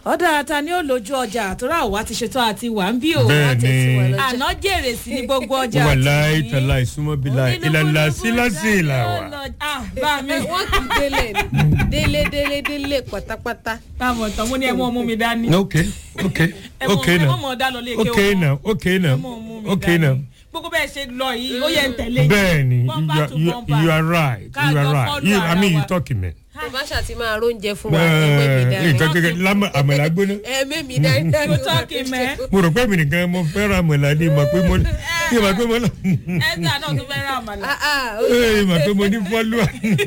ọ̀dà ta ni ó lójú ọjà àtúrà òwá ti ṣetán àti wà ń bí o bẹ́ẹ̀ ni àná jèrè sí ní gbogbo ọjà wà àti láì ní. tàlà ìsúnmọ́ bí la ìlànà síláṣí ìlà wà. Ah, bá mi wọ́n kì í délé ni délé délé délé pátápátá. táwọn ọ̀tàn mo ní ẹ mú ọmú mi dání. ok ok ẹ mọ ok ẹ mọ now mọ dá lọ lé ok now ok now ẹ mọ ọmú mi ok dání. now gbogbo bẹ́ẹ̀ ṣe lọ yìí ó yẹ ń tẹ̀lé yín. bẹ́ẹ̀ ni you Bumper are- to you bumper. you are right Ká you are jọ right follow you i ara mean you wa. talking man. ìbáṣà ti máa róúnjẹ fún wa ẹgbẹ́ mi bẹ́ẹ̀ dání. nǹkan kékeré lámà àmàlà gbóná. ẹ̀ẹ́mẹ́ mi dání dání. You talking, man. mo rò pé mi nìkan mo fẹ́ràn àmàlà ní ìmọ̀ pé mo ní ìmọ̀ pé mo lọ. ẹ̀sà náà tún fẹ́ ra àmàlà. Ah, ah, ó- ee ìmọ̀ pé mo ní fọ́lùwà.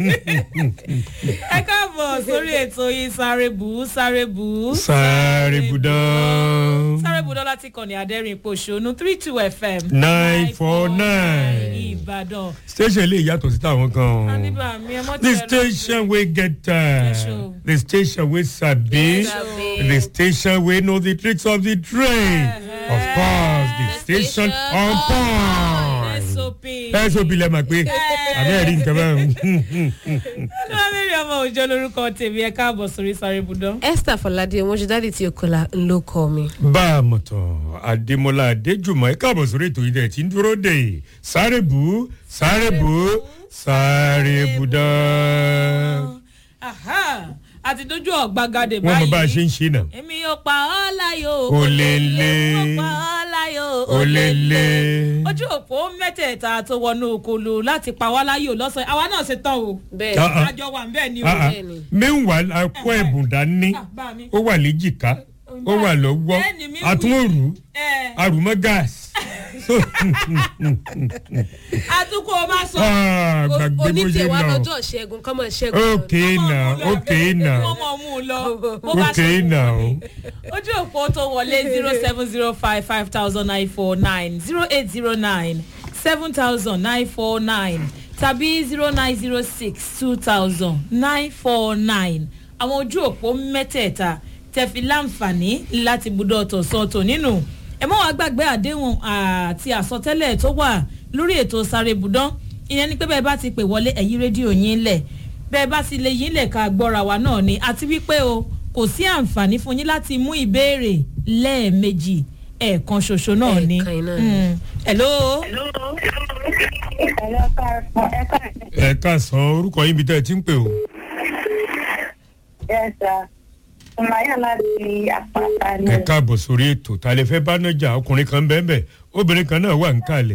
ẹ káàbọ̀ sórí ètò yìí sáré bù ú sáré bù ú. sáré budán. sáré bù ú dọ́là ti kàn ní adẹ́rìn ìpòṣónú three two fm. 949. ìbàdàn. station lè yàtọ̀ sí táwọn kan o. àníbà mi ẹ mọ́ the tiẹ̀ lọ. station wey get time Yes, o. the station wey sabi Sabi. the station wey know the tricks of the trade of course the The station station on on point. sop. ẹ sọ bí lẹ mọ̀ pé abẹ́rẹ́ rí nǹkan báyìí. lọ́wọ́mẹ́rin ọmọ òjò lórúkọ tèmi ẹ káàbọ̀ sórí sáré budán. esther fọládé ọmọṣẹ́dáàdì tí okola ń ló kọ́ mi. bá a mọ̀ tán adémọlá adéjùmọ̀ ẹ káàbọ̀ sórí ètò yìí dẹ̀ tí ń dúró dé sáré bù sáré bù sáré budán. Aha, àti dojú ọ̀gbagadè wọ́n mọ bá a báyìí. ṣe ń ṣe náà. èmi yóò pa ọ́ láyò. Ó lé lé. ó pa ọ́ láyò. ó lé lé. ojú òpó mẹ́tẹ̀ẹ̀ta tó wọnú okolo láti pa wá láyò lọ́sàn-án àwa náà ṣe tán o. bẹ́ẹ̀ Ah, ah. àjọ wà ń bẹ́ẹ̀ ni o. Ah, ah. Bẹ́ẹ̀ni. meanwhile a kó ẹ̀bùn dání Ah, bá mi. ó wà léjìká ó wà lọ́wọ́ Bẹ́ẹ̀ni mi wí. àtúnrù Ẹ, àrùmọ́ gáàsì. àtúkò o máa sọ. Ah, O- gbàgbé bó ṣe onítìwá lọ. lọ́jọ́ ṣẹ́gun kọ́mọ ṣẹ́gun. okay now okay now wọ́n mọ̀ mú un lọ. bó bá ṣe okay wù now. mí. ojú òpó tó wọlé zero seven zero five five thousand nine four nine zero eight zero nine seven thousand nine four nine tàbí zero nine zero six two thousand nine four nine àwọn ojú òpó mẹ́tẹ̀ẹ̀ta tẹ̀fi láǹfààní láti budọ̀ tọ̀sán tò nínú ẹ mọ́ wàá gbàgbé àdéhùn àti àsọtẹ́lẹ̀ tó wà lórí ètò sáré budán ìyẹn ni pé bẹ́ẹ̀ bá ti pè wọlé ẹ̀yí rédíò yín lẹ̀ bẹ́ẹ̀ bá sì lè yín lẹ̀ ká gbọ́ra wa náà ni àti wípé o kò sí àǹfààní fún yín láti mú ìbéèrè lẹ́ẹ̀mejì ẹ̀ẹ̀kan ṣoṣo náà ni. Ẹ̀ẹ̀kan iná ni. Mm. hello. ẹ káàsán orúkọ yín bí tẹ́ ẹ ti ń pè o. Yes, sir. Sùmáyà láti àpáta ni. ẹ káàbọ̀ sórí ètò ta lè fẹ́ bá nájà ọkùnrin kan bẹ́ẹ̀ bẹ́ẹ̀ obìnrin kan náà wà ń kalẹ̀.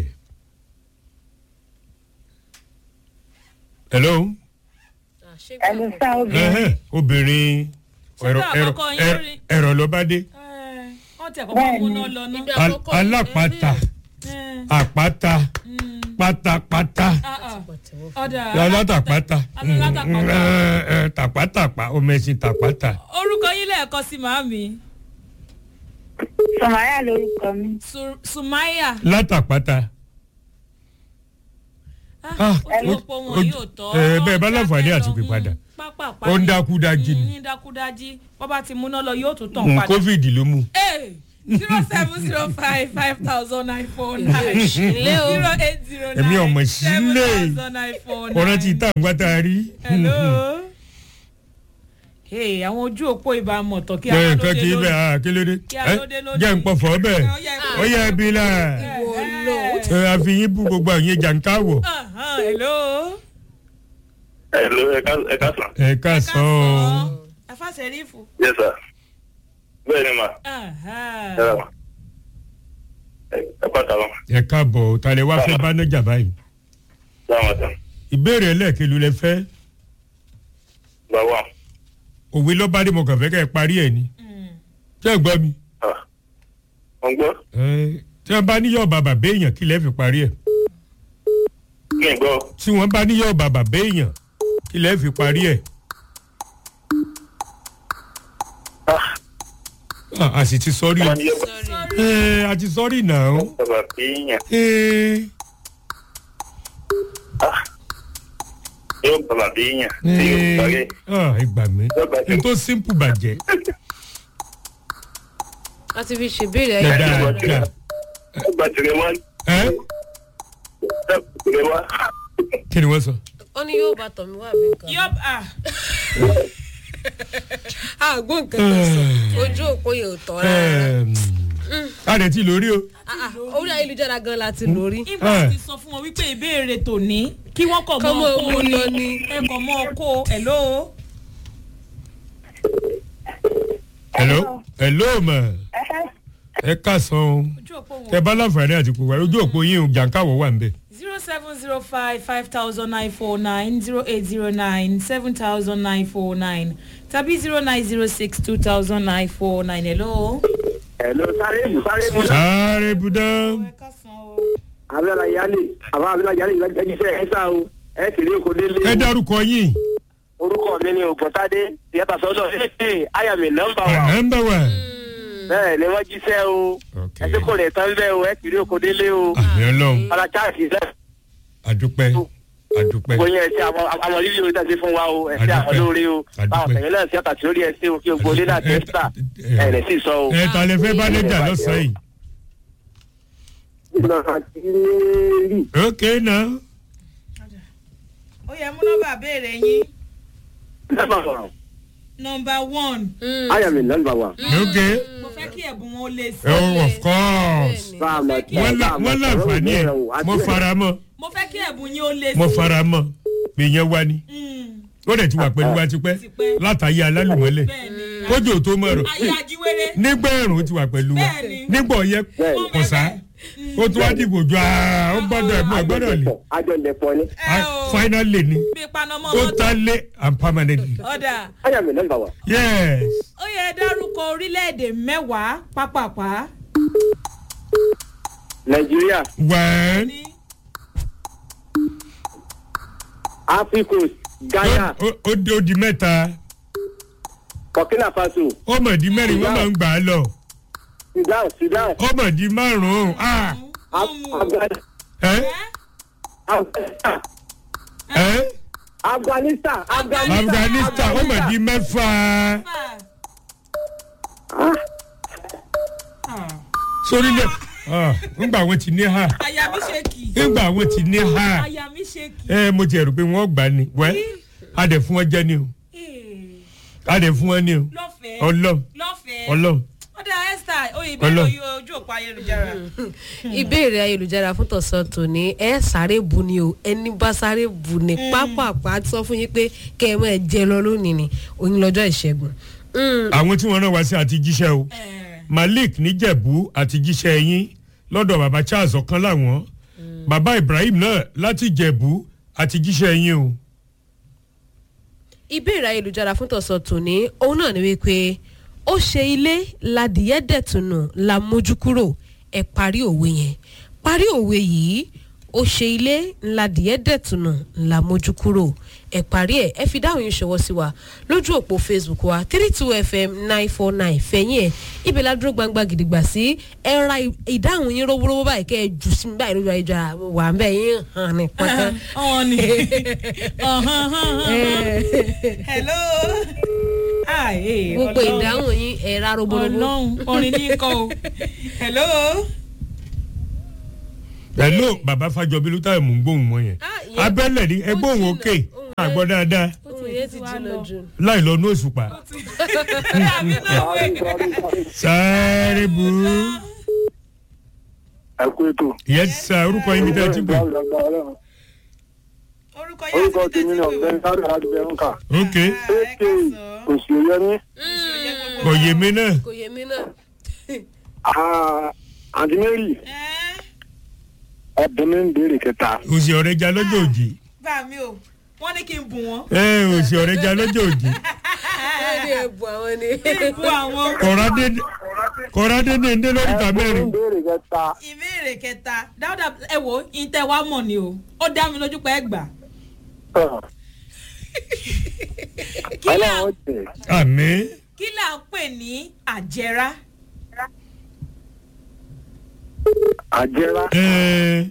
hello Ah, ṣẹ́gun. Ẹni sá obìnrin. ẹhẹ́n, obìnrin Ṣé ẹ̀rọ bí ẹ̀rọ àkọ́kọ́ yín ẹ̀rọ- rí? ẹ̀rọ ló bá dé Ẹ, wọ́n tẹ̀ kọ́kọ́ mú náà lọ ná. Ibi Al- àkọ́kọ́ alápàtà Ẹ, àpáta pátápátá ah, ah. Pàtẹ́wọ́. ọ̀dà alátàpátá alátàpátá. ẹ, ẹ, tàpátàpá ọmọ ẹ̀sìn tàpátà. orúkọ yín lẹ́ẹ̀kan sí màámi Sùmáyà lórúkọ mi. Su- sumaya. látàpátá. Ah, ojú o- òpó o- wọn yóò tọ́. ẹ, bẹ́ẹ̀ bá láǹfààní àti pè Mm, padà. pápápá ó ń ni. dákúdájí Mm, ni ní dákúdájí wọ́n bá ti múná lọ yóò tún tàn Mm, padà. covid ló mú. zero seven zero five five thousand nine four nine Ilé o. zero eight zero Èmi ọmọ nine sílé. seven thousand nine four nine. ọ̀rọ̀ ti tá àgbà tá a rí. hello. hey àwọn ojú òpó ìbámu ọ̀tọ̀ kí bẹ́ẹ̀ a nǹkan kì í bẹ́ẹ̀ ah, kí ló dé. Kí a Ẹ, ló dé lónìí. jẹ́ ń pọ̀fọ́ bẹ́ẹ̀ ó yẹ ẹbí la Ìwọ lọ. ẹ, àfihàn bú gbogbo àwọn yẹn jàǹká wọ̀. hello. Hello, ẹ ká ẹ ká sàn. ẹ ká sàn ọ́. afásẹ̀rífù. Yes, sir. Bẹ́ẹ̀ ni mà. Ẹ rà mà. Ẹ ẹ pàtà mà. ẹ káàbọ̀ ta lẹ wá fẹ́ bá nájà báyìí. Sáwọn ọ̀tàn. ìbéèrè ẹlẹ́ẹ̀kelu lẹ fẹ́ Gba wà. òwe lọ́bàdé mo kàn fẹ́ kẹ́ ẹ parí ẹ̀ ni. ṣé ẹ gbọ́ mi. Wọ́n gbọ́? Ẹ, tí wọ́n bá níyọ̀ bàbà béèyàn kí lẹ́ẹ̀ fi parí ẹ̀. Kí n gbọ́? tí wọ́n bá níyọ̀ bàbà béèyàn kí lẹ́ẹ̀ fi parí ẹ̀. Ah, Ah, a sì ti sọ́rí o. wọ́n ní yóò Sorry. ẹ a ti sọ́rí náà. bàbá kéèyàn. ẹ Ah, yóò bàbá kéèyàn. Ṣé yóò parí? ẹ ah, ẹ gbà mí. n tó simple bàjẹ́. a ti fi ṣèbéèrè ẹ ayé. dáadáa. Ẹ gba tìrẹ wá. ẹ Ẹ gba tìrẹ wá. kí ni wọ́n sọ. ó ní yóò bá tọ̀ mí wá bí nǹkan. yọp ah àgbo nǹkan tó sọ ojú òpó yẹn ò tọ́ rárá a rẹ̀ ti lórí o. Ah, ah, orí ayélujára gan la ti lórí. ibà ti sọ fún wọn wípé ìbéèrè tòní kí wọ́n kọ̀ Kọ́ mọ́ mọ́ ọkọ owó ni lọ ni. ẹ kọ̀ mọ́ ọkọ ẹ̀ ló. hello hello ma ẹ kásán o ojú òpó wọn. ẹ bá láǹfààní àti kò wá ojú òpó yín o jàǹkàwọ̀ wà ń bẹ̀. zero seven zero five five thousand nine four nine zero eight zero nine seven thousand nine four nine tàbí zero nine zero six two thousand nine four nine hello. Hello, sáré mú sáré mú. sáré budá. ẹ kásán o. Abẹ́lá Yálé, àbá Abẹ́lá Yálé ìgbàjíṣẹ́ ẹ̀ sá o, ẹ̀ kiri oko délé. ẹ dárúkọ yín. Orúkọ mi ni Ògùntádé, ìyàtọ̀ sọ́dọ̀ ṣe àyàmì nọ́mbà wa. ẹ ń bẹ̀ wá. Bẹ́ẹ̀ ni wọ́n jíṣẹ́ o. Ok. Ẹ ti kò lè tán bẹ́ẹ̀ o, ẹ̀ kiri oko délé o. àmì ọlọ́run Ọlá Cháàsì sẹ́, àdúpẹ́ àdúpẹ́. gbogbo yẹn ṣe àwọn àwọn rírì orí tẹ̀sí fún wa o, ẹ̀ ṣe àwọn Adúpẹ́. lórí o. Adúpẹ́. Báwọn tẹ̀yìn náà ṣe àtàtì lórí ẹ̀ ṣe o kí o gbólé náà tẹ́sítà. Ẹ̀ rẹ̀ sì sọ o. ẹ ta lè fẹ́ bá lẹ́jà lọ́sàn-án yìí. ok náà. ó yẹ mú nọ́mbà béèrè yín Nọ́mbà sọ̀rọ̀. nọ́mbà one Àyàmì nọ́mbà wa. ok mo fẹ́ kí ẹ̀bùn wọn ó lè sí. oh of course. Báàmà wọ́n lá- wọ́n láǹfààní ẹ̀ mo fara mọ́ mo fẹ́ kí ẹ̀bùn yín ó lè sí. mo fara mọ́ pé yẹn wá ní. Mm, ó dẹ̀ ti wà pẹ̀lú wa tipẹ́ Tipẹ́. látàyè alálùmọ́lẹ̀ bẹ́ẹ̀ni kójú tó mọ̀ rọ̀ ayé ajíwèrè nígbà ẹ̀rùn ó ti wà pẹ̀lú wa Bẹ́ẹ̀ni. nígbà ọ̀yẹ́ Bẹ́ẹ̀ni. kọ̀sá ó tún wá dìbò jọ àá ó gbọ́dọ̀ ẹ̀mọ́ gbọ́dọ̀ lè Àjọ ìdẹ̀pọ̀ ni. ẹ o finally ni bí panamọ́ ó mọ́tò tálé and permanently ọ̀dà Àyàmì nọ́mbà wa. yes ó yẹ dárúkọ orílẹ̀-èdè mẹ́wàá pápápá Nàìjíríà, one ní Africos, Ghana, ó ó di ó di mẹ́ta Burkina Faso, ó mọ̀ di mẹ́rin wọ́n máa ń gbà á lọ Sudan, Sudan, ó mọ̀ di márùn-ún ah Afghanistan, ẹ́ Afghanistan, ẹ́ Afghanistan, Afghanistan, Afghanistan ó mọ̀ di mẹ́fà sórí lẹ̀ ah ńgbà wọn ti ní ha àyà mi ṣe kì í ńgbà wọn ti ní ha àyà mi ṣe kì í. ẹ mo ti rò pé wọ́n gbà ní wẹ́ a dẹ̀ fún wọn jẹ́ ni o Ee, a dẹ̀ fún wọn ni o lọ́fẹ̀ẹ́ ọlọ́m lọ́fẹ̀ẹ́ ọlọ́m ọ̀dà esther oyè ìbéèrè Ọlọ́run. oyè ojú òpó ayélujára. ìbéèrè ayélujára fún tọ̀sán tòní ẹ sáré bu ni o ẹni bá sáré bu ni pápápá sọ fún yín pé kẹ́ ẹ mọ̀ ẹ jẹ lọ lónìí ni òní lọ́jọ́ ìṣẹ́gun. Mm, àwọn tí wọ́n rán wá sí àti jíṣẹ́ o malik níjẹ̀bú àti jíṣẹ́ yín lọ́dọ̀ baba charles ọ̀kan láwọn baba ibrahim náà láti jẹ̀bú àti jíṣẹ́ yín o. ìbéèrè ayélujára fún tọ̀sán tòní òun náà ni wípé ó ṣe ilé ladìyẹ dẹ̀tùnù la mójú kúrò ẹ parí òwe yẹn parí òwe yìí ó ṣe ilé ladìyẹ dẹ̀tùnù la mójú kúrò ẹ parí ẹ ẹ fi dáhùn yín ṣọwọ́ sí wa lójú òpó facebook wa three two fm nine four nine fẹ̀yìn ẹ̀ ibẹ̀ la dúró gbangba gidigba sí ẹ ra ìdáhùn yín rówórówó báyìí kẹ́ ẹ jù sí mi báyìí lójú ayélujára wà ń bẹ̀ yín hàn ní pátá. ọ̀hún ni ọ̀hún hello. Ah, eh, gbogbo Ọlọ́run. ìdáhùn yín ẹ ra roborobo. ọlọ́run orin ní kọ́ o hello. hello baba fàjọbí ló táyà mú gbóhùn wọn yẹn Ah, ìyẹn- abẹ́lẹ̀ ni ẹgbẹ́ òun jìnnà, òkè ohùn àgbọ̀ dáadáa ohun yẹn ti jìnnà jù. láì lọ ní òṣùpá àmì náà wẹ̀. sáré bu Ẹ kú ètò. yẹn sá orúkọ yín mi tẹ́ ẹ ti gbé orúkọ yẹn Orúkọ àti tèmi tètè náà wò. Bẹ́ẹ̀ni Sáré láti bẹ̀rù kà. ok ẹ ká sọ. Òsì òye ní. kò yé mi náà kò yé mi náà. Àǹtí Mary, Ẹ́, ẹ̀bùn mi ń béèrè kẹta. òsì ọ̀rẹ́jà lọ́jọ́ òjì bá mi o wọ́n ní kí n bù wọ́n. ẹ òsì ọ̀rẹ́jà lọ́jọ́ òjì wọ́n ní ẹ̀bù àwọn ni. bù àwọn. kọ̀rádé kọ̀rádé ní ndé lórí ìta Ẹ̀bùn mi mẹ́rin ń béèrè kẹta. ìbéèrè kẹta dáúdà ẹ wo ìtẹ wa mọ̀ ni o ó dá mi lójú pé ẹ gbà. kí là Ọlọ́run jẹ̀. àmì kí là ń pè ní àjẹrá. Àjẹrà. ẹ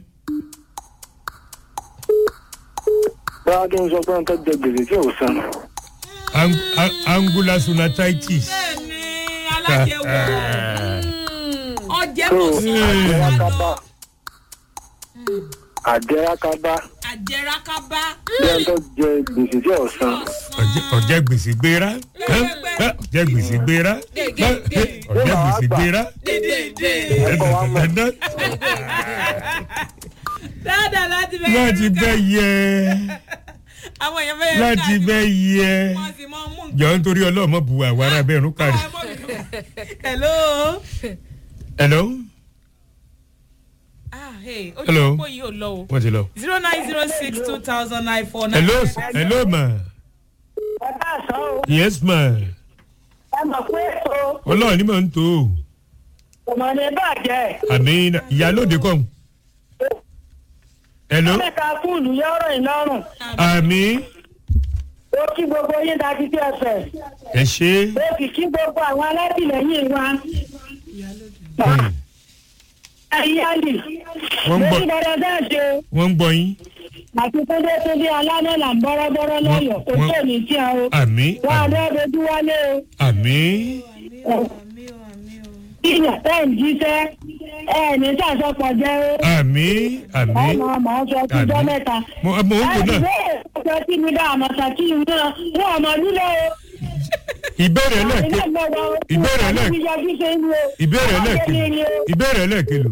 Báwa kí n sọ pé n tẹ́ jẹ gbèsè tí ò san. ang- ang- angular sonatitis bẹ́ẹ̀ni alájẹwò ọjẹ So kò sùn àjẹrà lọ kaba. Àjẹrà kaba. àjẹrákábá. bí ẹni tó jẹ gbèsè tí ọ̀sán Ọ̀jẹ̀- ọ̀jẹ̀ gbèsè gbéra ẹ́, ẹ́, ọ̀jẹ̀ gbèsè gbéra ẹ́, ẹ́, ọ̀jẹ̀ gbèsè gbéra ẹ̀kọ́ wa mọ̀ dandan dáadáa láti bẹ láti bẹ́ yẹ àwọn èèyàn bẹ́ẹ̀ láti bẹ́ yẹ wọ́n sì mọ mú jọ nítorí ọlọ́mọ bu àwárà bẹ́ẹ̀ rún kárí. hello. hello ah hey ojú Hello. òpó yìí ò lọ o wọ́n ti lọ. zero nine zero six two thousand nine four nine. hello hello ma ẹ káàsán o yes ma ẹ mọ̀ pé o ọlọ́run ní mò ń tó o kò mọ̀ ní bàjẹ́ àmì ìyálòde kọ́ hello mẹ́ta fúlù yọ̀rọ̀ ìlọ́rùn àmì ó kí gbogbo yín dájú sí ẹsẹ̀ ẹ ṣe ó sì kí gbogbo àwọn alátìlẹyìn wa Hmm, ayíyáàlì Wọ́n ń bọ̀. lórí dandan náà ṣe wọ́n ń gbọ́ yín àti túndé túndé alámọ̀là ń bọ́rọ́bọ́rọ́ lọ́yọ̀ kò Wọ́n- tó ní tí a o àmì wọ́n àmì adé dojú wálé àmì o ìyà ẹ̀ ń jíṣẹ́ ẹ̀ ní sàṣọpọ̀ jẹ́ o àmì àmì ọmọ ọmọ ọsọ tíjọ́ Àmín. mẹ́ta. mo mo ń wò náà ọjọ́ tí mi dá àmọ̀tà tí mi náà wọ́n ọmọ nílé o. ìbéèrè ẹlẹ́ẹ̀kẹ́ ìbéèrè ẹlẹ́ẹ̀kẹ́ ìbéèrè ẹlẹ́ẹ̀kẹ́ ìbéèrè ẹlẹ́ẹ̀kẹ́ lò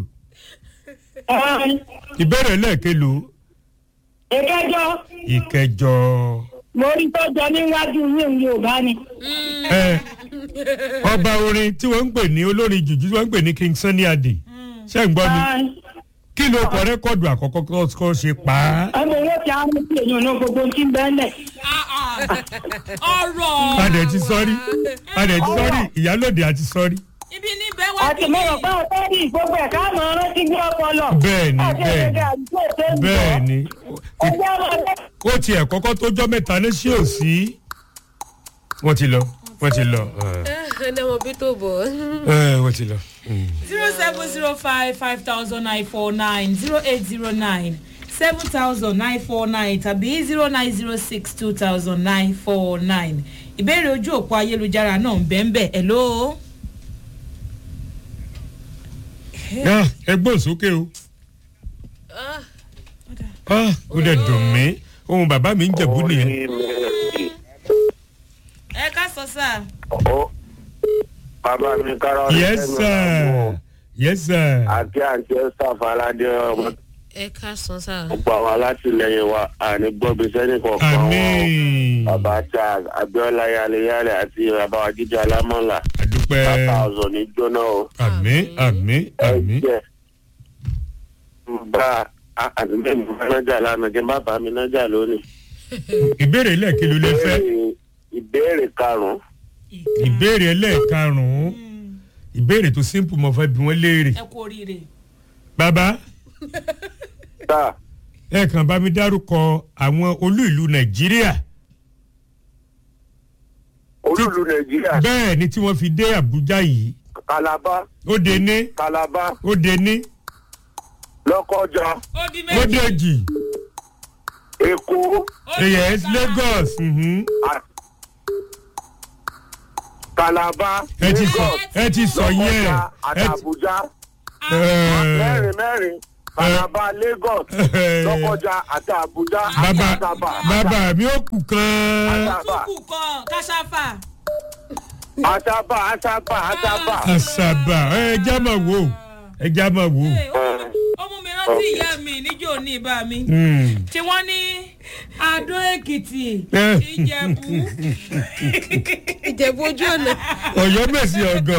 ìbéèrè ẹlẹ́ẹ̀kẹ́ lò ìkẹjọ ìkẹjọ mo rí tọjọ níwájú yín yorùbá ni. ẹ ọba orin tí wọ́n ń pè ní olórin jùjú tí wọ́n ń pè ní king sunny ade ṣé ń gbọ́ mi kí ló kọ rẹ́kọ̀dù àkọ́kọ́ kọ́ ṣe pa á. ọmọ owó tí a mú sí èèyàn náà gbogbo tí ń bẹ́ẹ̀ lẹ̀. ọ̀rọ̀ adẹ̀ ti sọ́rí adẹ̀ ti sọ́rí ìyálòde àti sọ́rí. ibi níbẹ̀ wá àti mo rò pé ọ̀tọ́ ní gbogbo ẹ̀ka mọ̀ ọ́n rántí gbé ọpọlọ. bẹ́ẹ̀ni àti bẹ́ẹ̀ni èdè àdúgbò tó ń bọ̀. bẹ́ẹ̀ni ọjọ́ ọmọdé ó tiẹ̀ kọ́kọ́ tó jọ́ mẹ́ta ní sí òsì wọ́n ti lọ wọ́n ti lọ ẹni ọmọ bí tó bọ̀. ẹ, wọ́n ti lọ. zero seven zero five five thousand nine four nine zero eight zero nine seven thousand nine four nine tàbí zero nine zero six two thousand nine four nine ìbéèrè ojú òpó ayélujára náà ń bẹ́ẹ̀ ń bẹ́ẹ̀ hello. Ah, ẹ gbọ́n sókè o Ah, ó dẹ̀ dùn mí ohun bàbá mi ń jẹ̀bú nìyẹn. ẹ ká sọ sáà. Ó bàbá mi kára ọ̀rẹ́ yes sir yes sir àti àǹtí ẹ̀sà faládé ọmọ ẹ ká san sáà. gbogbo àwọn alátìlẹyìn wa àní gbọ́bi sẹ́ni kọ̀ọ̀kan wọn. àmín bàbá charles abiola yaleyale àti bàbá wa jíjẹ alámọ̀là àdúpẹ́ bàbá ọ̀zọ̀ ní jóná o. àmín àmín àmín ẹ̀jẹ̀ bá àtúntẹ̀ mi fẹ́ nájà lánàá kí n bá bá mi nájà lónìí. ìbéèrè lẹ́ẹ̀kí ló lè fẹ́ Ìbéèrè- ìbéèrè karùn-ún ìbéèrè ẹlẹ́ẹ̀karùn-ún ìbéèrè tó simple mo fẹ́ bí wọ́n léèrè ẹ kú oríire. bàbá tá ẹ kàn bá mi dárúkọ àwọn olú ìlú nàìjíríà olúlu nàìjíríà bẹ́ẹ̀ ni tí wọ́n fi dé àbújá yìí kalaba ó dé ní kalaba ó dé ní lọ́kọ́jà ó di ó méjì. dé jì èkó ó di yes mẹ́ta. lagos mhm. à- kalaba ẹ ti sọ Lagos, ẹ ti sọ yẹn lọ́kọ́jà àti ẹ ti àbújá ẹ mẹ́rin mẹ́rin kalaba lagos lọ́kọ́jà àti àbújá àti bàbá àtàbà bàbá mi ò kù kan àtàbà kúkú kan kásáfà. àtàbà àtàbà àtàbà. àṣàbà ẹ já máa wò ẹ já máa wò. Ee, ó mú- ó mú mi rántí ìyá mi níjó ní ibà mi. Mm. tí wọ́n ní adó èkìtì Eh. ìjẹ̀bú. ìjẹ̀bú ojú ọ̀nà. ọ̀yọ́ mèsì ọ̀gọ̀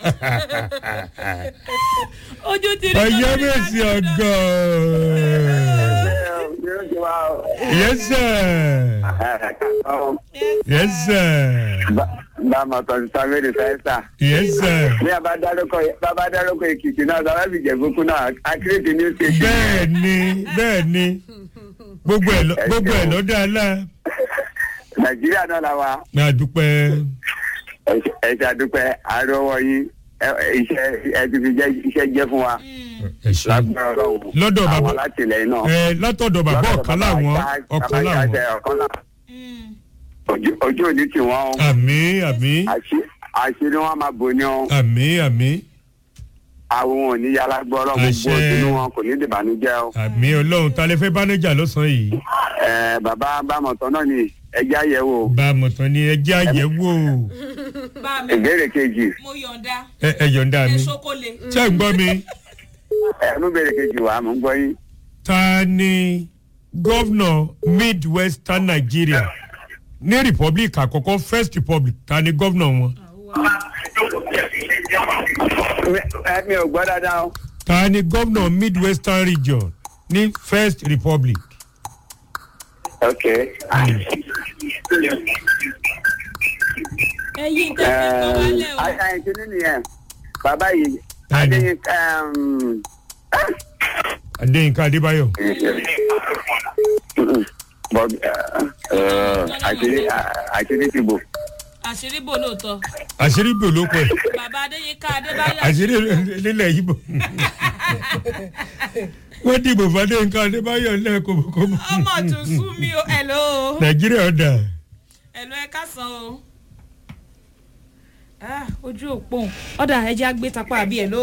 ojú ti rí ọ̀yọ́ lórí mèsì adó náà. ọ̀gọ̀ yes sir yes sir Bàmà kan sáfẹ́rì sáísà. yes sir Bí a bá dárúkọ bá bá dárúkọ Èkìtì náà, sábà fi jẹ̀bùkún náà, akérèdè ní ṣèṣì. bẹ́ẹ̀ ni bẹ́ẹ̀ ni gbogbo ẹ̀ lọ- gbogbo ẹ̀ lọ́dọ̀ àlá Nàìjíríà náà la wa. máa dúpẹ́ Ẹ ṣe àdúpẹ́ àárọ̀wọ́ yín. Ẹ- ẹ- Iṣẹ́ ẹ ti fi jẹ́ iṣẹ́ jẹ́ fún wa. ẹ ṣe Lágbára Ọlọ́run. Lọ́dọ̀ bàbá- Àwọn alátìlẹyìn náà. ẹ látọ̀dọ̀ bàbá Lọ́dọ̀ ọ̀kan bàbá láwọn Ìṣá- ọ̀kan bàbá láwọn Ìṣá ọ̀kan láwọn. Mm. Ojú- Ojú òní tì wọ́n o. àmì àmì Àṣí- Àṣírí wọn máa bò ní o. àmì àmì àwọn ò ní yàrá gbọ́rọ̀ gbogbo Àṣẹ. sínú wọn kò ní dìbànújẹ́ o. àmì ọlọ́run ta lè fẹ́ bánájà lọ́sàn-án yìí Ẹ, bàbá bámọ̀tán náà ni ẹja yẹ̀ wò. bá a mọ̀ tán ni ẹ jẹ́ àyẹ̀wò bá mi ìbéèrè kejì mo yọ̀ǹda ẹ ẹ yọ̀ǹda ẹ mi ṣokòlè. ṣé ń gbọ́ mi ẹ mú ìbéèrè kejì wá mò ń gbọ́ yín. ta ni gọ́vnọ̀ midwestern nigeria ní republic àkọ́kọ́ first republic ta ni gọ́vnọ̀ wọn ẹ mi ò gbọ́ dáadáa o. ta ni gọ́vnọ̀ midwestern region ní first republic. ok. ẹyin tẹ́ fi kọ́ wálẹ̀ o. ayé kíní nìyẹn bàbá yìí Ta ni? adéyìn adéyínká adébáyọ̀ bob àṣírí àṣírí ti bò. àṣírí bò lóòótọ́ àṣírí bò ló pẹ́ bàbá adéyínká adébáyọ̀ àṣírí nílẹ̀ yìí bò wọ́n dìbò fún adéyínká adébáyọ̀ lẹ́ẹ̀kọ́bọ̀kọ́bọ̀ ọmọ tún sú mi o ẹ̀lò nàìjíríà ọ̀dà ẹ̀lò ẹ káàsán o Ah, ojú òpó ọ̀dà ẹ̀jẹ̀ àgbé tapá àbí ẹ̀lò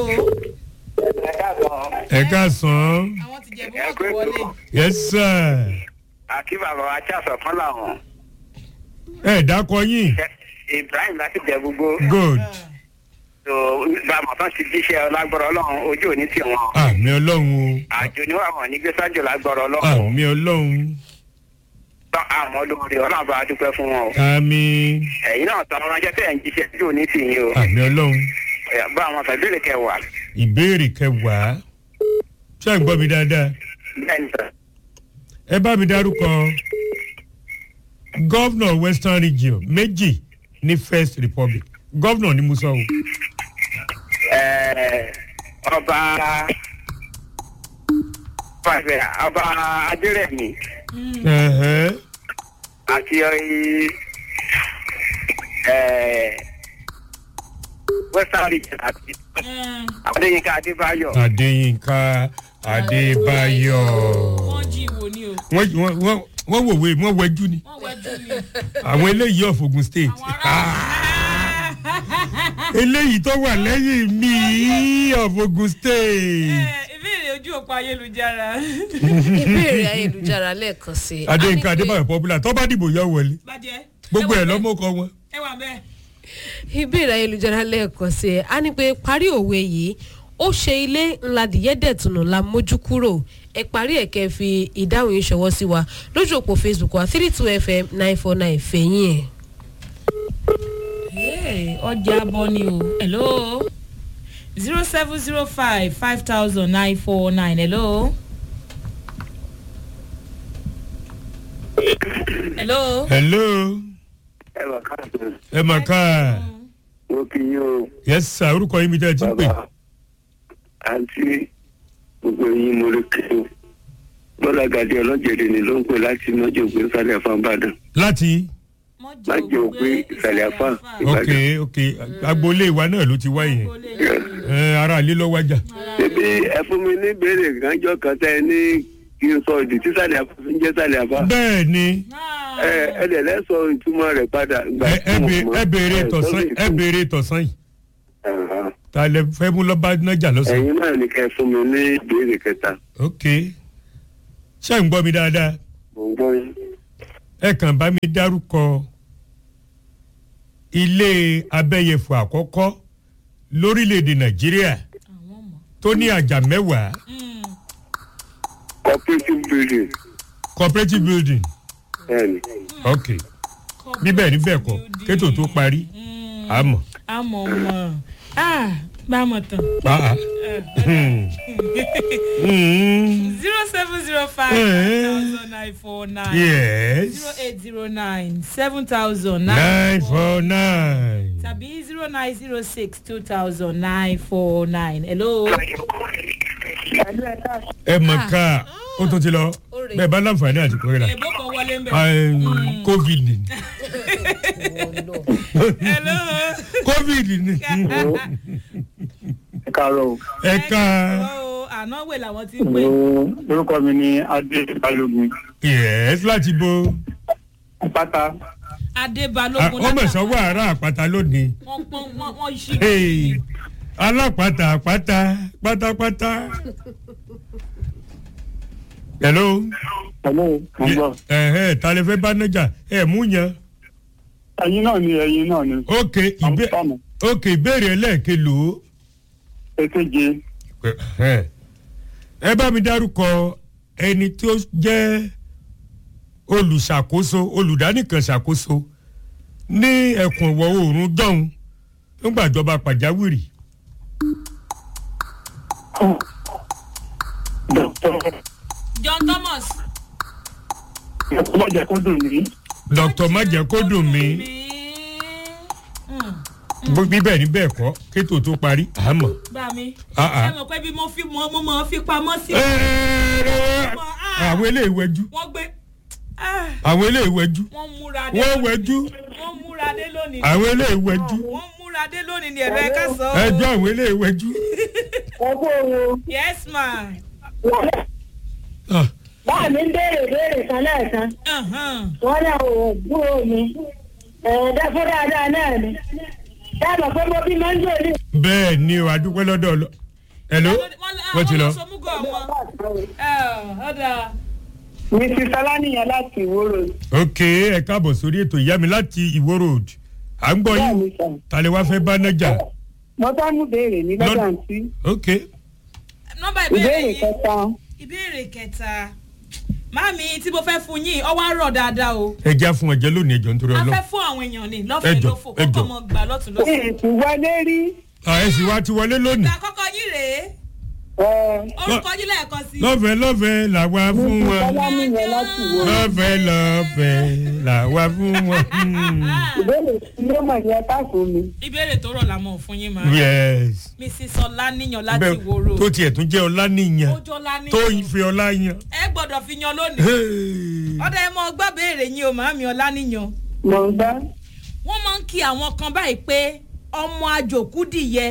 ẹ káàsán àwọn ti jẹ̀bú wọn kò wọlé yes sir àkí bàbá wa tí a sọ fún làwọn ẹ dákọ yín ibrahim láti jẹ gbogbo good tó bàmọ̀ tán ti jíṣẹ́ ọlágbọ́rọ̀ ọlọ́run ojú òní tì wọ́n àmì ọlọ́run àjò ni wà wọ́n ní gbé sájò lágbọ́rọ̀ o ọlọ́run àmì ọlọ́run tán àmọ́ lóore ọlọ́run bá a dúpẹ́ fún wọn o àmì ẹ̀yin náà tán ránṣẹ́ tẹ̀ ń jíṣẹ́ ojú òní tì yín o àmì ọlọ́run Ẹ̀yà, bá àwọn fẹ̀bílì kẹwàá ìbéèrè kẹwàá ṣé ẹ ń gbọ́ mi dáadáa bẹ́ẹ̀ ni sọ. ẹ bá mi dárúkọ gọ́vnọ̀ western region méjì ní first republic gọ́vnọ̀ ni mo sọ o Ẹ, ọba ọba adérẹ̀mí Ẹ̀hẹ́. àti ọyí western region àti adéyínká adébáyọ̀ adéyínká adébáyọ̀ wọ́n jí ìwò ni o wọ́n wọ́n- wọ́n wọ́n wòwe wọ́n wẹjú ni wọ́n wẹ́jú ni àwọn eléyìí of ogun state àwọn ará eléyìí tó wà lẹ́yìn mi of ogun state ìbéèrè ojú òpó ayélujára ìbéèrè ayélujára lẹ́ẹ̀kan sí i. adéyínká A ní pé- adébáyọ̀ popular tó bá dìbò yọ wọlé bàjẹ́ gbogbo ẹ ẹ̀ wà bẹ́ẹ̀. lọ́mọ́kọ wọn. ẹ wà bẹ́ẹ̀ ìbéèrè ayélujára lẹ́ẹ̀kan sí i a ní pé parí òwe yìí ó ṣe ilé ńlá dìyẹ́dẹ̀tùnú la mójú kúrò ẹ parí ẹ̀ kẹ́ ẹ fi ìdáhùn yìí ṣọwọ́ sí wa lójú òpó facebook wa three two fm nine four nine fẹ̀yìn ẹ̀. Hey, ọjà abọ ni o hello zero seven zero five five thousand nine four nine hello. hello. hello ẹ wà káàkiri ẹ mà ká mo kì í yín o yes sir orúkọ yín mi tẹ́ ẹ ti ń pè bàbá àǹtí gbogbo yín mo lè kí o bọ́lá gàdí ọlọ́jẹ̀dẹ̀ ni ló ń pè láti mọ́jọ́ ògbé sálẹ̀ fún ìbàdàn mọ́jọ́ májò ògbé ìsàlẹ̀ àfà ok ìbàdàn. ok agboolé wa náà ló ti wá yẹn ẹ ara ilé lọ wájà ṣebí ẹ fún mi ní ìbéèrè kánjọ kan tẹ ẹ ní kí n sọ ìdí tí sálẹ̀ àfà fi ń jẹ́ sálẹ̀ àfà. bẹ́ẹ̀ ni ẹ ẹ dẹ̀ lẹ́ sọ ìtumọ̀ rẹ̀ padà. ìgbà ẹ tí ẹ mo bè- mọ̀. ẹ béèrè Ẹ tọ̀sán sọ ẹ béèrè tọ̀sán yìí Ẹ̀hán. ta lẹ fẹ́ mú lọ́ba nájà lọ́sàn ẹ̀yin náà ní kẹ́ ẹ fún mi ní ìbéèrè kẹta ok ṣé ń gbọ́ mi dáadáa mo ń gbọ́ yín. ẹ kàn bá mi dárúkọ ilé abẹ́yẹfò àkọ́kọ́ lórílẹ̀‐èdè nàìjíríà tó ní àjà mẹ́wàá cooperative building cooperative building bẹ́ẹ̀ni. ok bíbẹ̀ níbẹ̀ kọ́ kétò tó parí àmọ́ àmọ̀ mọ̀ ah bá a mọ̀ tán. pàá zero seven zero five Eh. thousand nine four nine. yes zero eight zero nine seven thousand nine four nine. tàbí zero nine zero six two thousand nine four nine. hello. ẹ mọ̀ ká ó tó ti lọ rè. bẹ́ẹ̀ bá láǹfààní àti kórìíra èbó kan wọlé ń bẹ̀. covid ni hello. covid ni ẹ káàárọ̀ o. ẹ ká Hello, àná wè làwọn ti ń pè. orúkọ mi ni adé balógun yes láti bo pátá adébálógún ọmọ ìsanwó àárá àpáta lónìí wọ́n pọ́n wọ́n wọ́n ṣí. Hey. alápàtà àpáta pátápátá. hello. hello mo ń gbọ́. ẹ̀hẹ́ ta lè fẹ́ bá nájà ẹ̀ mú yan. ẹyin náà ni ẹyin náà ni. ok ìbé àmọ́ ok ìbéèrè ẹlẹ́ẹ̀kẹ́ lò ó. èkejì Ẹ̀hẹ́. ẹ bá mi dárúkọ ẹni tí ó jẹ́ olùṣàkóso olùdánìkan ṣàkóso ní ẹkùn ìwọ̀ oòrùn jọ̀hún nígbàjọba pàjáwìrì. dr john thomas. ọlọ́jà kó dùn mí. dr májẹ̀kódùnmí Mm, bíbẹ̀ ní bẹ́ẹ̀ kọ́ kétò tó parí àmọ́. gbà mí. Ah, ah. ṣé mo pé bí mo fi mo mo mọ̀ fi pamọ́ sí. Ẹ̀ẹ́rẹ́. àwọn eléyìí wẹjú wọ́n gbé ah, àwọn eléyìí wẹjú wọ́n múra dé wọ́n lónìí. wẹjú wọ́n múra dé lónìí. àwọn eléyìí wẹjú wọ́n múra dé lónìí ni ẹ̀rọ ẹ̀ka sọ. ẹjọ́ àwọn eléyìí wẹjú. ọgbọ́ owó yes ma. wọlé Ah, báà mi ń béèrè béèrè kan lẹ́ẹ̀kan Uh-huh. wọ́n náà ò gbúrò mi ẹ̀ẹ́dẹ́fọ́ dáadáa náà ni dáàbò pé mo bí máa ń jò ní. bẹ́ẹ̀ ni o adúpẹ́ lọ́dọ̀ ọlọ. hello wọ́n ti lọ. wọ́n sọmúgọ̀ wọn. ọ̀dà. mrs salaniyan láti ìwòrò ok ẹ káàbọ̀ sórí ètò ìyá mi láti ìwó road à ń gbọ́ yín ta lè wá fẹ́ bá nájà. mo bá mú béèrè ní lọ́dọ̀ lọ́dọ̀ àǹtí ok nọ́mbà ìbéèrè ìbéèrè yìí kẹta ìbéèrè kẹta máàmí tí mo fẹ́ fún yín ọwọ́ àárọ̀ dáadáa o ẹ já fún ọjọ́ lónìí ẹjọ́ nítorí a ọlọ́. fẹ́ fún àwọn èèyàn ní lọ́fẹ̀ẹ́ Ẹjọ́, lófò ẹjọ́. kọ́kọ́ mọ gbà lọ́tún lọ́sùn. èsì wọlé rí ẹ sì wá ti wọlé lónìí. ìgbà àkọ́kọ́ yín rèé orúkọ yín lẹ́ẹ̀kan sí. lọ́fẹ̀ẹ́ lọ́fẹ̀ẹ́ làwa fún mrs wọn. salaniyan láti ìwòrò lọ́fẹ̀ẹ́ lọ́fẹ̀ẹ́ làwa fún wọn. Hmm. ìbéèrè tí ló mọ̀ ní ẹ̀ka fún mi ìbéèrè tó rọ̀ la mọ̀ fún yín máa. yes. mrs ọláníyàn láti bẹ́ẹ̀ wòrò tó tiẹ̀ tún jẹ́ ọlá níyan ojú ọláníyàn tó ń fi ọlá yan. ẹ gbọ́dọ̀ fi yan lónìí. Hey. ọ̀dà ẹ mọ gbọ́ béèrè yín o màámi ọláníyàn. mọ̀ ń bá wọ́n máa ń kí àwọn kan báyìí pé ọmọ àjòkúdìyẹ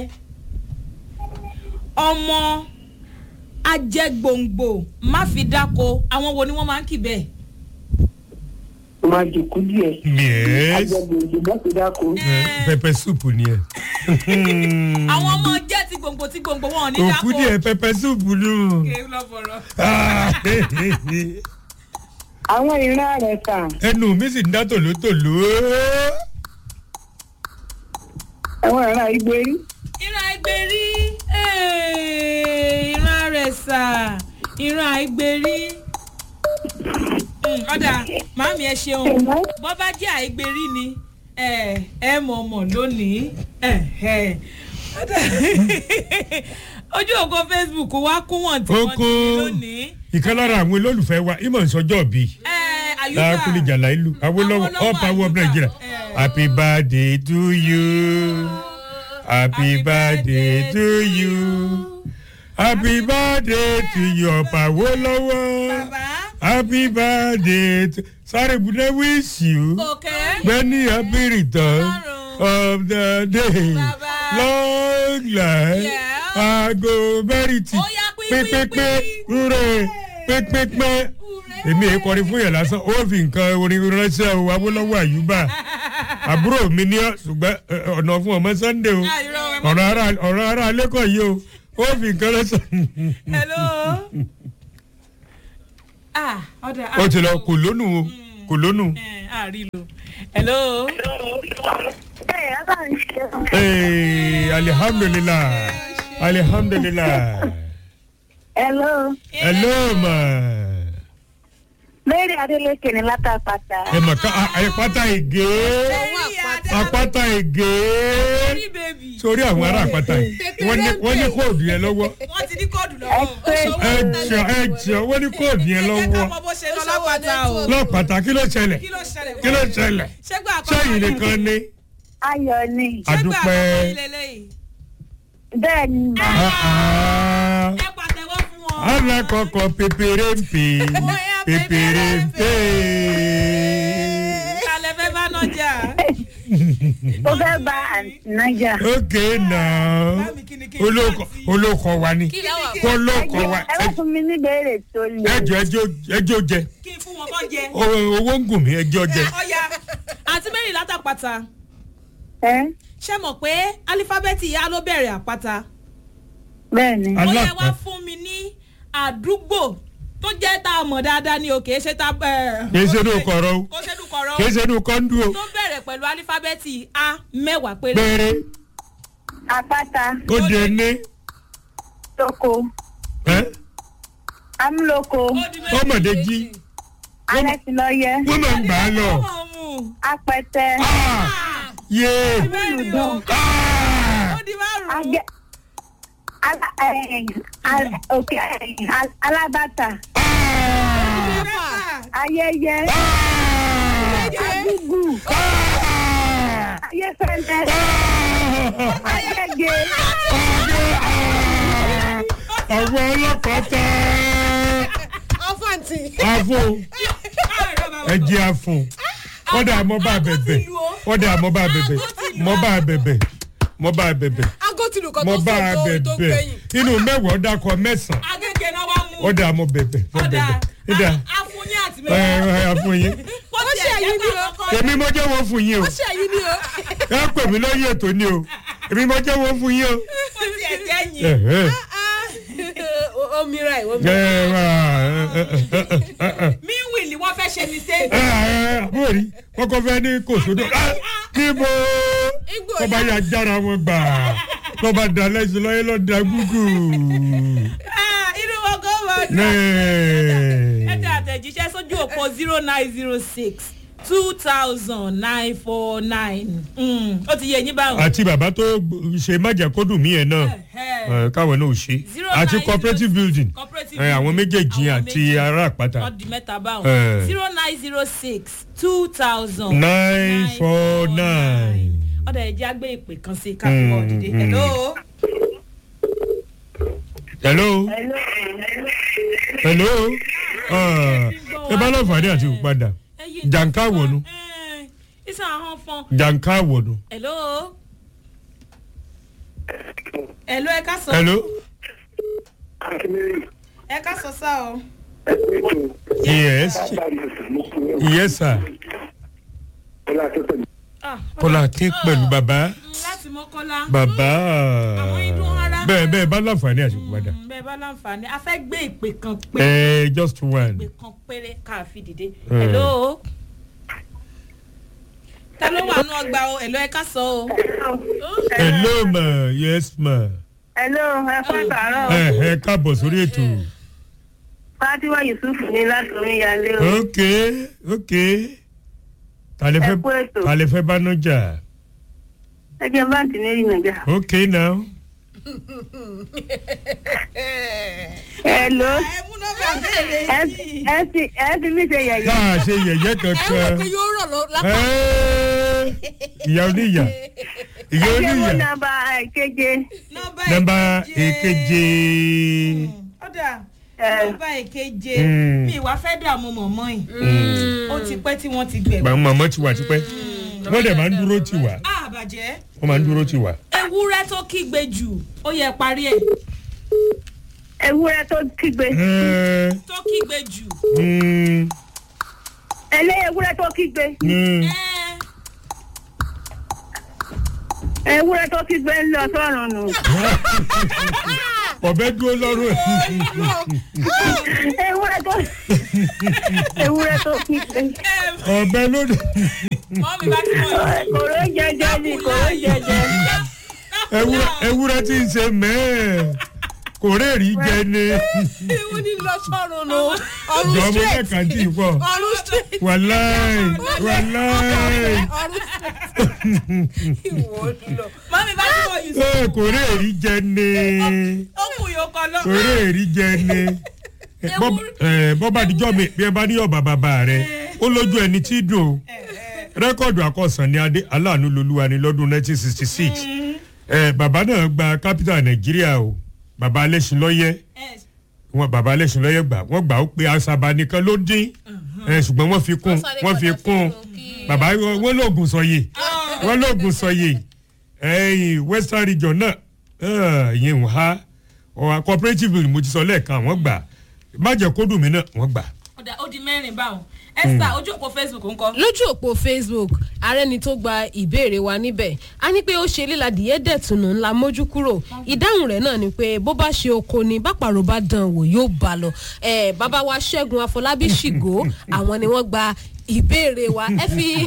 ọmọ ajẹgbòǹgbò má fi dáko àwọn wo ni wọ́n máa ń kì bẹ́ẹ̀. máa jòkó díẹ̀ yes àjẹgbèjì mọ́tò dáko pẹpẹ súpù ni ẹ. àwọn ọmọ jẹ́ ti gbòǹgbò ti gbòǹgbò wọn ò ní dáko. òkú díẹ̀ pẹpẹ súpù nù. Kéwù lọ bọ̀rọ̀. àwọn ìran rẹ̀ kà ẹnu mi sì ń dá tòlótòló. àwọn ìran ìgbérí ìran àìgbèrí eh, ìran àrẹ̀sà ìran àìgbèrí. Mm, ọ̀dà màámi ẹ ṣeun bọ́ bá jẹ́ àìgbèrí ni ẹ ẹ mọ̀ mọ̀ lónìí ẹ, ẹ. Ọ̀dà, ojú ògo facebook wa kún wọn tí Ó wọ́n ti kún. rí lónìí. ìkan lára àwọn olólùfẹ́ wa ìmọ̀ ìsọjọ́ bíi. Ẹ, àyùbá lákùlì jàlá ìlú awolowo Awólọ́wọ̀ all power of Àyùbá. nigeria Eh. happy birthday to you happy birthday to you happy birthday to you ọ̀pá awolowo bàbá happy birthday to sorry bude wish you òkè many happy returns of the day Bàbá. long life Yeah. ago verity Ó yá, pín, pín, pípípé pín. rúre pípípé èmi èyí kọrin fún yẹn lásán ó fi nǹkan orin ránṣẹ́ o awolowo àyùbá àbúrò mi ní ọ ṣùgbọ́n ẹ, ẹ, ọ̀nà fún ọmọ sunday o Ah, irọ́, ẹ má- ọ̀rọ̀ ara ọ̀rọ̀ ara alẹ́kọ̀ọ́ yìí o ó fi nǹkan ránṣẹ́ hello. ah ọ̀dà ó ti lọ kò lónù o kò lónù. àrílò hello. Ee, alihamdulilah alihamdulilah hello hello ma mary adeleke ní látàpàtà ẹ mà ká a- àpáta ègé àpáta ègé rí bèbí sórí àwọn ará àpáta yìí wọ́n ní wọ́n ní kóòdù yẹn lọ́wọ́ wọ́n ti ní kóòdù lọ́wọ́ ẹ jọ ẹ jọ wọ́n ní kóòdù yẹn ẹ ká lọ́wọ́ mọ bó ṣe lọ lápáta o lọ́pàtà kí ló ṣẹlẹ̀ kí ló ṣẹlẹ̀ kí ló ṣẹlẹ̀ ṣẹ́gbà àkọ́kọ́ sẹ́yìn nìkan ni ayọ̀ ni ṣẹ́gbà adúpẹ́ àkọ́kọ́ ilé lẹ́yìn bẹ́ẹ̀ ni mà Ah, ah. ẹ pàtẹ́wọ́ fún wọn. alákọ̀ọ́kọ́ pépéré ń pè pépéré ń pè. kálẹ̀ fẹ́ bá nájà. ó fẹ́ bá àǹtí nájà okay now Bámi kí ni kí n olóko rántí? olóko wa ni olóko wa ẹ bá fún mi ní béèrè tó le ẹjọ ẹjọ ẹjọ jẹ kí n fún wọn kọ́ jẹ. O- owó ń gùn mí ẹjọ jẹ ọ̀ya àti mary látàpàtà ẹ ṣé mọ̀ pé alifábẹ́ẹ̀tì ìyá ló bẹ̀rẹ̀ àpáta bẹ́ẹ̀ ni ó yẹ wá alápá fún mi ní àdúgbò tó jẹ́ tá a mọ̀ dáadáa ni o kì í ṣe tá a. kì í ṣe inú kọ̀rọ̀ o kò ṣe inú kọ̀rọ̀ kì í ṣe inú kọ́ńdú o tó bẹ̀rẹ̀ pẹ̀lú alifábẹ́ẹ̀tì a mẹ́wàá péré. péré àpáta ó di ẹni lóko ẹ́ amúlòkó Ó di méjì. ọmọdé jí alẹ́sìlọ́yẹ wọ́n máa ń gbà á lọ. Ọmọ mu. apẹtẹ Ah! yé Mẹ́rin o. Ah! ó di márùn-ún. agẹ ala- eh, al- òkè eh, al- alábàtà mẹ́fà. ayẹyẹ agúgù ayẹfẹlẹ ayẹgẹ àwọn ọlọ́pàá tẹ ọfọ̀ntì. àfọ ẹjẹ àfọ wọ́n dà mọ́ bá bẹ̀bẹ̀ wọ́n dà mọ́ bá bẹ̀bẹ̀ mọ́ bá bẹ̀bẹ̀ mọ́ bá bẹ̀bẹ̀ agotinu kan mọ́ tó bá sọ tó tó bẹ̀bẹ̀ gbẹ̀yìn. inú mẹ́wàá dákọ̀ mẹ́sàn-án agége náà wá mú. wọ́n dà mọ́ bẹ̀bẹ̀ mọ́ ọ̀dà bẹ̀bẹ̀ nídà afunyin àti ẹ mẹ́fà. ẹ àfọ yín ó ti ṣe ẹ̀jẹ̀ èyí ni o. kọ̀ọ̀kan. èmi mọ́ jẹ́ wọ́n fún yín o ó ṣe èyí ni o. ẹ pè mí lórí ètò ni o èmi mọ́ jẹ́ wọ́n fún yín o. ó ti ẹ̀jẹ̀ ẹ yìn. ẹ omi ra ìwọ mi. ẹ wá ẹ ẹ ẹ ẹ. meanwhile ni wọ́n fẹ́ ṣe mistake. ẹ ẹ àbúrò rí wọn kọ fẹ ní kòsódò Ah, níbo Igbó tó bá yà jára wọn gbà tó bá da lẹ́sìn lọ́yẹ́ lọ́ da gúgù. Ah, inú wọn kò mọ̀ ọ́. ẹ Nẹ́ẹ̀. tẹ àtẹ̀jíṣẹ́ sójú òpó zero nine zero six two thousand nine four nine ó ti yẹ yín báwọn. àti bàbá tó ṣe májàkódù mí ẹ̀ náà ẹ, káwọn náà ò ṣe Zero àti nine cooperative zero- building cooperative ẹ, àwọn building. méjèèjì Àwọn àti méjì. ará àpáta wọ́n di mẹ́ta báwọn. Eh. zero nine zero six two thousand nine four nine. ọ̀dà ẹ̀jẹ̀ àgbẹ̀ ìpè kan sí káfíńwọ̀ Mm, dìde. mm. hello. hello hello Ah, ẹ bá lọ́ọ̀fàdé àti ìpadà Ẹyin jàǹká wọ̀nù Eh, isan ahọ́n fọn. jàǹká wọ̀nù. hello. hello ẹ ká sọ. hello ẹ ká sọ sá o. yes yes sir. Ah, kọ́lá kí pẹ̀lú bàbá Mm, láti mọ́kọ́lá. bàbá Àwọn idun ara. bẹ́ẹ̀ bẹ́ẹ̀ bá láǹfààní àti padà Mm, bẹ́ẹ̀ bá láǹfààní a fẹ́ gbé ìpè kan pé ẹ just one ìpè kan péré ká fi dìde. Mm. hello. ta ló wà nù ọgbà o hello ẹ ká sọ o. hello ma yes ma hello ẹ fún àtàrọ ẹ ẹ káàbọ̀ sórí ètò fatiwa yusuf ní láti oríyalé o ok ok ta lè fẹ́ Ẹ kú ètò. ta lè fẹ́ bá nájà ẹjẹ báǹkì ní ìrìn nàìjà. ok now hello ẹ mú nọ́mbà béèrè ẹ yìí. ẹ ti ẹ ti mí ṣe tá yẹ̀yẹ́. a ṣe yẹ̀yẹ́ ẹ wò kankan pé yóò rọ̀ lọ lápá. Ẹ́, ìyá oníyà ìyá ẹ jẹ́ mú oníyà nàmbà keje. nọ́mbà nọ́mbà èkeje ọ̀dà ẹ nọ́mbà èkeje Mm. mi ìwà fẹ́ dààmú mọ̀mọ́ yìí ó ti pẹ́ tí wọ́n ti gbẹ̀wò. màmá màmá ti wà tipẹ́ wọ́n dẹ̀ máa ń dúró tì wá àbàjẹ́ wọ́n máa ń dúró tì wá. ewúrẹ́ tó kígbe jù ó yẹ parí ẹ̀ ewúrẹ́ tó kígbe. Ẹ́, tó kígbe jù. mm, ẹlẹ́ ewúrẹ́ tó kígbe. mm. ẹ ewúrẹ́ tó kígbe ń lọ sọ́run nù. ọ̀bẹ dúró lọ́rùn ẹ̀. ewúrẹ́ tó ewúrẹ́ tó kígbe. ọ̀bẹ lóde. mọ́mí bá ti mọ̀ yìí. kòró jẹjẹ ni kòró jẹjẹ. ewúrẹ́ ewúrẹ́ tí ń ṣe mẹ́ẹ̀ kò réèrí jẹ ni. ìwọ ni lọ sọ̀rọ̀ nù. ọ̀run jọ ọmọ straight. mẹ́ka tí ì pọ̀. ọ̀run straight. wàláì wàláì. ọ̀run straight. ìwọ lọ. mọ́mí bá ti mọ̀ yìí. Ẹ, kò réèrí jẹ ni. ó kù yòókọ lọ. kò réèrí jẹ ni. Bọ́- ẹ, bọ́ bá dijọ́ mi bí ẹ bá ní ọ̀bà bàbá rẹ ó lójú ẹni tí dùn o. rẹ́kọ̀dù àkọsàn ni adé aláàánú lolúwa ni lọ́dún 1966. ẹ bàbá náà gba kápítà nàìjíríà o bàbá alẹ́sìnlọ́yẹ́ wọn bàbá alẹ́sìnlọ́yẹ́ gbà wọ́n gbà ó pé àṣàbà nìkan ló dín ẹ ṣùgbọ́n wọ́n fi kún wọ́n fi kún bàbá wọn lóògùn sọyè wọn lóògùn sọyè ẹyìn western region náà ìyẹn ń ha ọ̀hà cooperative ni mo ti sọ lẹ́ẹ̀kan wọ́n gbà májẹ̀ kódùn mi náà wọ́n gbà. Ọ̀dà, ó di mẹ́rin báwọn esther ojú òpó facebook ń kọ. lójú òpó facebook arẹni tó gba ìbéèrè wa níbẹ̀ a ní pé ó ṣe líladìyẹ dẹ̀tùnú ńlá mójú kúrò ìdáhùn rẹ̀ náà ni pé bó bá ṣe oko ni bápàrọ̀ bá dán wò yóò bá lọ Eh, bàbá wa ṣẹ́gun afọlábí ṣìgò àwọn ni wọ́n gba ìbéèrè wa ẹ fi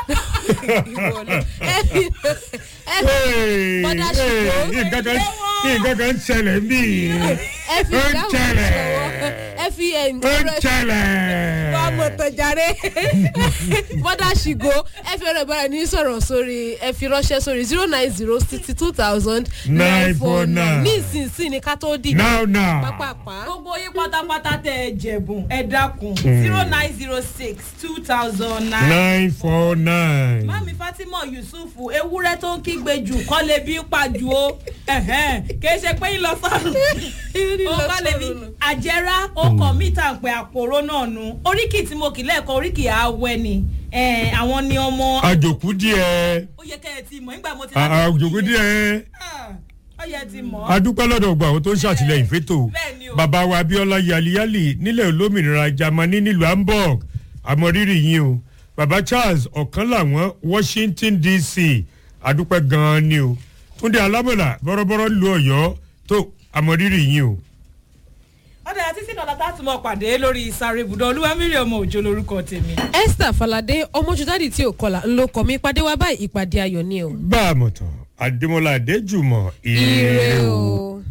ẹ fi ẹ fi bọ́dá ṣìgò nǹkan kan nǹkan kan ń ṣẹlẹ̀ bí ẹ fi ó ń ìdáhùn ṣẹlẹ̀ ṣọwọ́ ẹ fi ẹ̀ ń ó ń ṣẹlẹ̀. wà á mọ̀ tọ̀járe bọ́dà ṣìgò ẹ fi ọ̀rọ̀ ìbára ní sọ̀rọ̀ sórí ẹ fi ránṣẹ́ sórí zero nine zero sixty two thousand nine four nine ní ìsinsìn ní ká tó dì now now pápápá. gbogbo yín pátápátá tẹ ẹ jẹ̀bùn ẹ dákun zero nine zero six two thousand nine. nine four nine. mami fatima yusuf ewúrẹ́ tó ń kígbe jù kọ́ lè bí pa jù ó ẹ̀hẹ́n, kì í ṣe pé ń lọ sọ́run ó kọ́ lè bí àjẹrà ọkọ̀ mítà ń pẹ́ àpòrò náà nu oríkì tí mo kì lẹ́ẹ̀kan oríkì àwẹ̀ ni eh, àwọn ni ọmọ àjòkú díẹ̀ ó yẹ kẹ́ ẹ ti mọ̀ nígbà mo ti àjòkú díẹ̀ Ah, ó yẹ ti mọ̀ adúpẹ́ lọ́dọ̀ gba àwọn tó ń ṣàtìlẹ́yìn fétò Bẹ́ẹ̀ni o. bàbá wa abiola yaliyali nílẹ̀ olómìnira jamani nílùú hamburg àmọ́rírì yín o bàbá charles ọ̀kan làwọn washington dc adúpẹ́ gan-an ni o túndé alámọ̀là bọ́rọ́bọ́rọ́ lu ọ̀yọ́ tó àmọ́rírì yín o. ọ̀dà àti sínú ọ̀la tá a tún mọ̀ pàdé lórí sáré ibùdó olúwamírí ọmọ òjò lórúkọ tèmi. esther falade ọmọjúdádì tí ò kọlà ńlọ kọ mi pàdé wa báyìí ìpàdé ayọ̀ ni o. bá a mọ̀ tán adémọlá adéjùmọ̀ ire o.